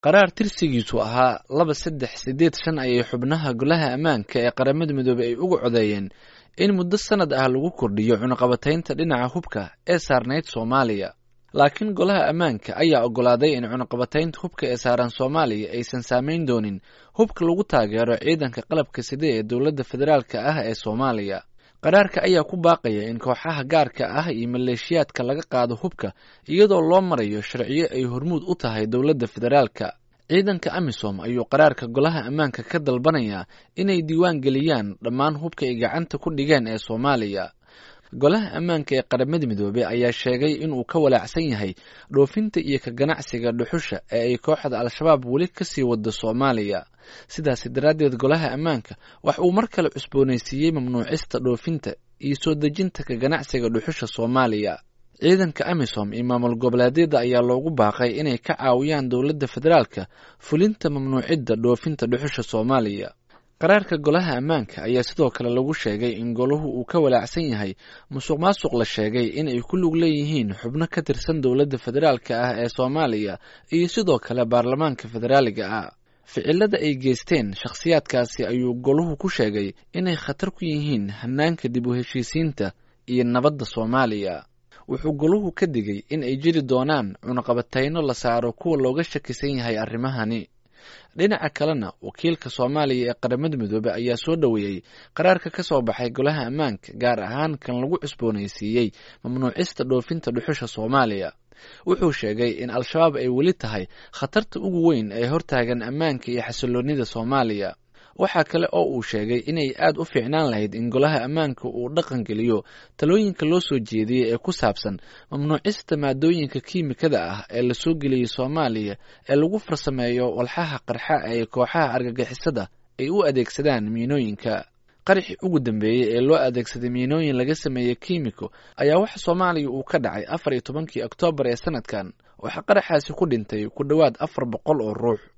qaraar tirsigiisu ahaa laba saddex siddeed shan ayay xubnaha golaha ammaanka ee qaramada midoobey ay uga codeeyeen in muddo sanad ah lagu kordhiyo cunaqabataynta dhinaca hubka ee saarnayd soomaaliya laakiin golaha ammaanka ayaa oggolaaday in cunaqabataynta hubka ee saaran soomaaliya aysan saamayn doonin hubka lagu taageero ciidanka qalabka side ee dowladda federaalka ah ee soomaaliya qaraarka ayaa ku baaqaya in kooxaha gaarka ah iyo maleeshiyaadka laga qaado hubka iyadoo loo marayo sharciyo ay hormuud u tahay dowladda federaalka ciidanka amisom ayuu qaraarka golaha ammaanka ka dalbanayaa inay diiwaan geliyaan dhammaan hubka ay gacanta ku dhigeen ee soomaaliya golaha ammaanka ee qaramada midoobey ayaa sheegay inuu ka walaacsan yahay dhoofinta iyo ka ganacsiga dhuxusha ee ay kooxda al-shabaab weli kasii wado soomaaliya sidaasi daraaddeed golaha ammaanka wax uu mar kale cusboonaysiiyey mamnuucista dhoofinta iyo soo dejinta ka ganacsiga dhuxusha soomaaliya ciidanka amisom iyo maamul goboleedyada ayaa loogu baaqay inay ka caawiyaan dowladda federaalka fulinta mamnuucidda dhoofinta dhuxusha soomaaliya qaraarka golaha ammaanka ayaa sidoo kale lagu sheegay in golahu uu ka walaacsan yahay musuq maasuq la sheegay in ay ku lug leeyihiin xubno ka tirsan dowladda federaalka ah ee soomaaliya iyo sidoo kale baarlamaanka federaaliga ah ficilada ay geysteen shakhsiyaadkaasi ayuu golahu ku sheegay inay khatar ku yihiin hanaanka dib u heshiisiinta iyo nabadda soomaaliya wuxuu golahu ka digay in ay jiri doonaan cunaqabatayno la saaro kuwa looga shakisan yahay arrimahani dhinaca kalena wakiilka soomaaliya ee qaramada midoobey ayaa soo dhoweeyey qaraarka ka soo baxay golaha ammaanka gaar ahaan kan lagu cusboonaysiiyey mamnuucista dhoofinta dhuxusha soomaaliya wuxuu sheegay in al-shabaab ay weli tahay khatarta ugu weyn ee hortaagan ammaanka iyo xasiloonida soomaaliya waxaa kale oo uu sheegay inay aad u fiicnaan lahayd in golaha ammaanka uu dhaqan geliyo talooyinka loo soo jeediyey ee ku saabsan mamnuucista maadooyinka kiimikada ah ee lasoo geliyey soomaaliya ee lagu farsameeyo walxaha qarxa ee kooxaha argagixisada ay u adeegsadaan miinooyinka qaraxii ugu dambeeyey ee loo adeegsaday miinooyin laga sameeyey kiimiko ayaa waxa soomaaliya uu ka dhacay afar iyo tobankii oktoobar ee sanadkan waxaa qaraxaasi ku dhintay ku dhowaad afar boqol oo ruux